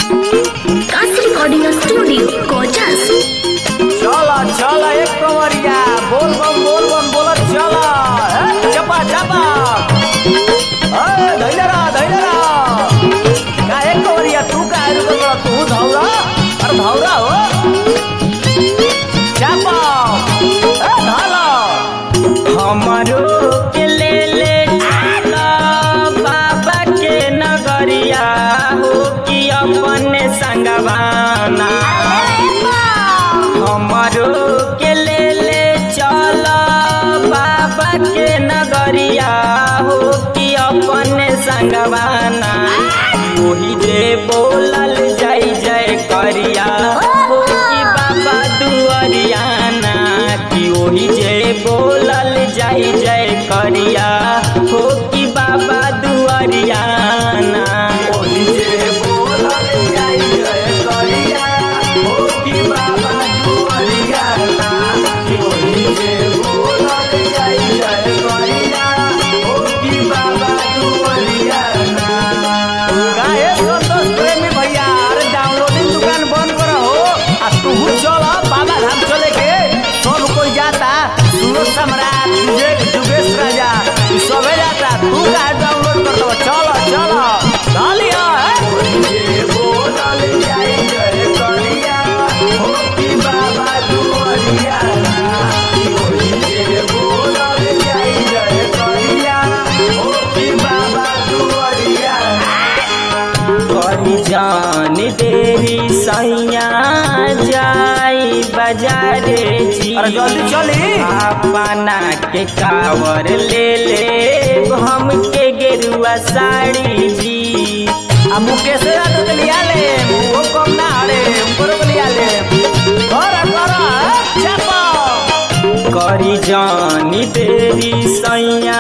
Kashi recording studio Kochas चला चला एक कमरिया बोल बम बोल बम बोलत चला हे, चपा चपा ए, धैले रह, धैले रह। का एक कमरिया तू का रुकल बा? तू धौरा अरे धौरा हो चपा ए, धाला हमारो के ले ले चला बाबा के नगरिया हो कि अपने संगवाना हमारो के ले ले चला बाबा के नगरिया हो कि अपने संगवाना वही जे बोलल जाई जय करिया हो कि बाबा दुआरियाना कि वही जे बोलल जाई जय करिया हो कि बाबा दुआरियाना ओही जे बोलल जाई जय करिया, हो कि बाबा दुआरिया ना। ओही जे बोलल जाई जय करिया, हो कि बाबा दुआरिया ना। काहे संतोष प्रेमी भैया अरे डाउनलोडिंग दुकान बंद करो हो आ तू चल बाबा धाम चले के सब कोई जाता सूरज सम्राट विजय जुगेश राजा ई सबे जाता तू काहे डाउनलोड कर दो चल चल डालिया जे बोलल जाई जय करिया हो कि बाबा दुआरिया ओही जे बोलल जाई जय करिया हो कि बाबा दुआरिया करी जान तेरी सैया जाई बाजारे जी अरे जल्दी चली। अपना के कावर ले ले हम के गेरुआ साड़ी जी आ मुकेश यादव के लिया ले वो कम ना हरे ऊपर के लिया ले कर कर चापा करी जानी तेरी सैया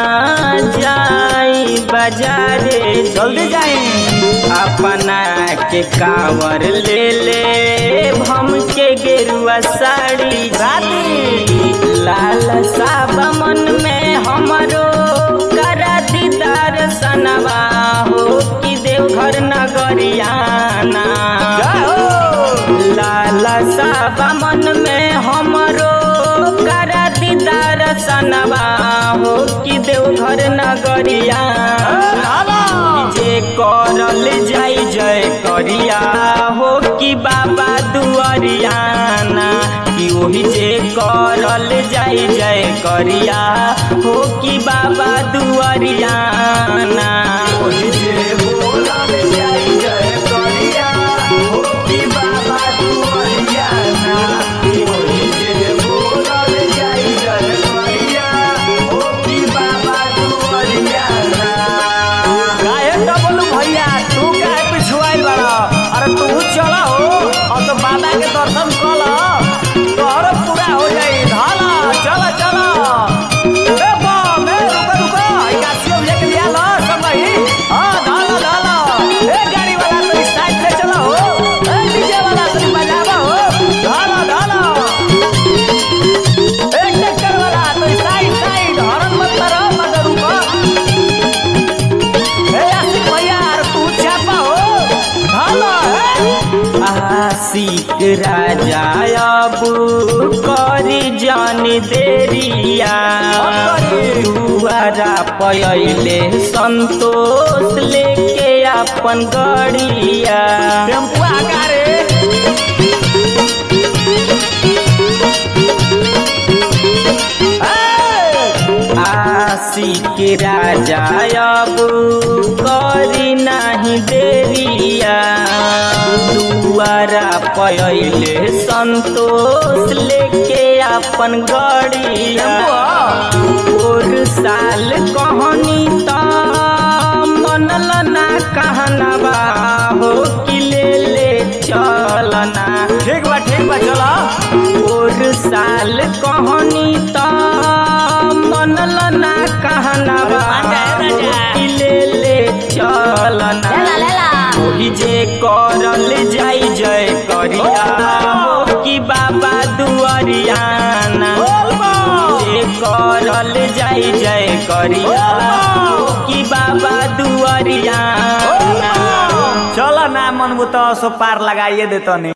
जाई बाजारे जी। जल्दी जाई अपना के कावर ले ले हम के गेरुआ साड़ी राती लाल साब मन में हमरो करा दीदार सनवा हो कि देवघर नगरियाना जय हो लाल साब मन में हमरो करा दीदार सनवा हो कि देवघर नगरियाना लाला जे करल जाई जय करिया हो कि बाबा दुआरियाना कि ओही जे करल जाई जय करिया हो कि बाबा दुआरियाना ओही जे बोलल जाई जय करिया हो कि बाबा दुआरिया ना ओही जे बोलल जाई जय करिया हो कि बाबा दुआरिया ना काहे त बोलू भैया तू काहे पिछुआइल बाड़ा अरे तू चल हो और तो बाबा के दर्शन कल तोहर पूरा हो जाई धाला चल चल ए बम ए रुको रुको ई कासियो भैया के लिया लो सब भाई हां धाला धाला ए गाड़ी वाला तो इस साइड से चलो हो ए डीजे वाला तो बजावा हो धाला धाला ए ट्रैक्टर वाला तो इस साइड साइड हॉर्न मत करो मत रुको ए आशिक भैया अरे तू चापा हो धाला ए आशिक राजा अब करी जान देरिया दुआरा पयले संतोष लेके अपन गड़िया टेम्पू आगा रे ए! आशिक राजा अब करी नाही देरिया दुआरा पयले संतोष लेके अपन गड़िया और साल कहनी त मनल ना कहनबा हो कि ले ले चलना ठीक बा ठीक बा चलो और साल कहनी त मनल ना कहनबा अरे मान जा, राजा। कि ले ले चलना ओही जे करल जाई जय करिया हो कि बाबा दुआरियाना बोल बा। जे करल जाई जय करिया कि बाबा दुआरिया चल ना मन तो सो पार लगाइए दे तनी